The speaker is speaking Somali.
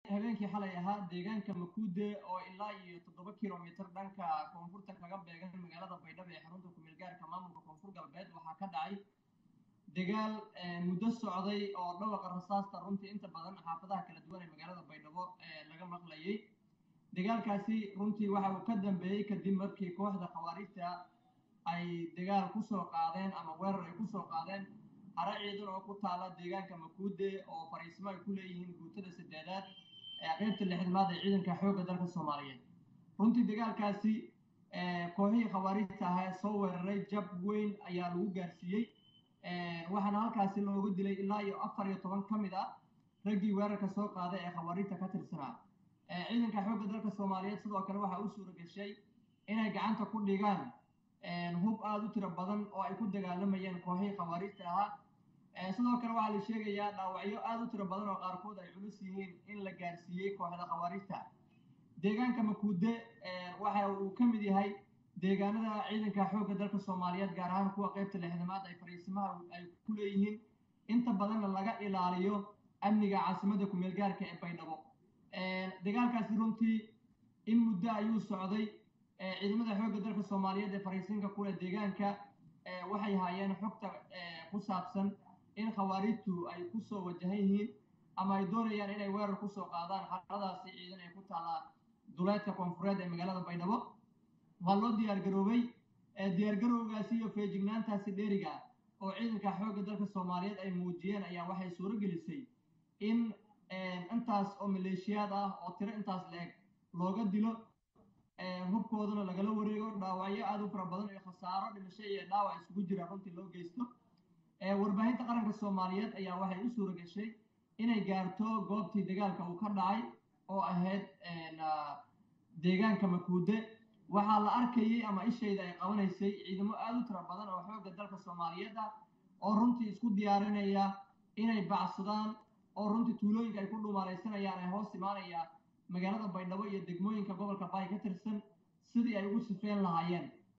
habeenkii xalay ahaa deegaanka makuude oo ilaa iyo toddoba kilomitr dhanka koonfurta kaga beegan magaalada baydhabo ee xarunta kumeel gaarka maamulka koonfur galbeed waxaa ka dhacay dagaal muddo socday oo dhawaqa rasaasta runtii inta badan xaafadaha kala duwan ee magaalada baydhabo laga maqlayay dagaalkaasi runtii waxa uu ka dambeeyey kadib markii kooxda khawaarijta ay dagaal kusoo qaadeen ama weerar ay kusoo qaadeen hare ciidan oo ku taala deegaanka makuude oo fariismo ay ku leeyihiin guutada sadeedaad ee qeybta lixidmaad ee ciidanka xoogga dalka soomaaliyeed runtii dagaalkaasi kooxihii khawaarijta ahaa soo weeraray jab weyn ayaa lagu gaarsiiyey waxaana halkaasi loogu dilay ilaa iyo afar iyo toban ka mid ah raggii weerarka soo qaaday ee khawaarijta ka tirsanaa ciidanka xoogga dalka soomaaliyeed sidoo kale waxaa u suura gashay inay gacanta ku dhigaan hub aada u tiro badan oo ay ku dagaalamayeen kooxihii khawaarijta ahaa sidoo kale waxaa la sheegayaa dhaawacyo aada u tiro badan oo qaarkood ay culus yihiin in la gaarsiiyey kooxda khawaarijta deegaanka makuude waxa uu ka mid yahay deegaanada ciidanka xoogga dalka soomaaliyeed gaar ahaan kuwa qeybta lixdamaad ay fariisimaha ay ku leeyihiin inta badanna laga ilaaliyo amniga caasimada kumeel gaarka ee baydhabo dagaalkaasi runtii in muddo ayuu socday ciidamada xoogga dalka soomaaliyeed ee fariisinka kule deegaanka waxay haayeen xogta ku saabsan in khawaarijtu ay kusoo wajahan yihiin ama ay doonayaan inay weerar kusoo qaadaan xaaladaasi ciidan ee ku taallaa duleedka koonfureed ee magaalada baydhabo waa loo diyaargaroobay diyaargarowgaasi iyo feejignaantaasi dheeriga oo ciidanka xoogga dalka soomaaliyeed ay muujiyeen ayaa waxay suuro gelisay in intaas oo maleeshiyaad ah oo tiro intaas la-eg looga dilo hubkoodana lagala wareego dhaawacyo aada u fara badan iyo khasaaro dhimasho iyo dhaawac isugu jira runtii loo geysto warbaahinta qaranka soomaaliyeed ayaa waxay u suura gashay inay gaarto goobtii dagaalka uu ka dhacay oo ahayd deegaanka makuude waxaa la arkayay ama ishayda ay qabanaysay ciidamo aada u tiro badan oo xoogga dalka soomaaliyeed ah oo runtii isku diyaarinaya inay bacsadaan oo runtii tuulooyinka ay ku dhumaalaysanayaan ee hoos imaanaya magaalada baydhabo iyo degmooyinka gobolka baay ka tirsan sidii ay ugu sifeen lahaayeen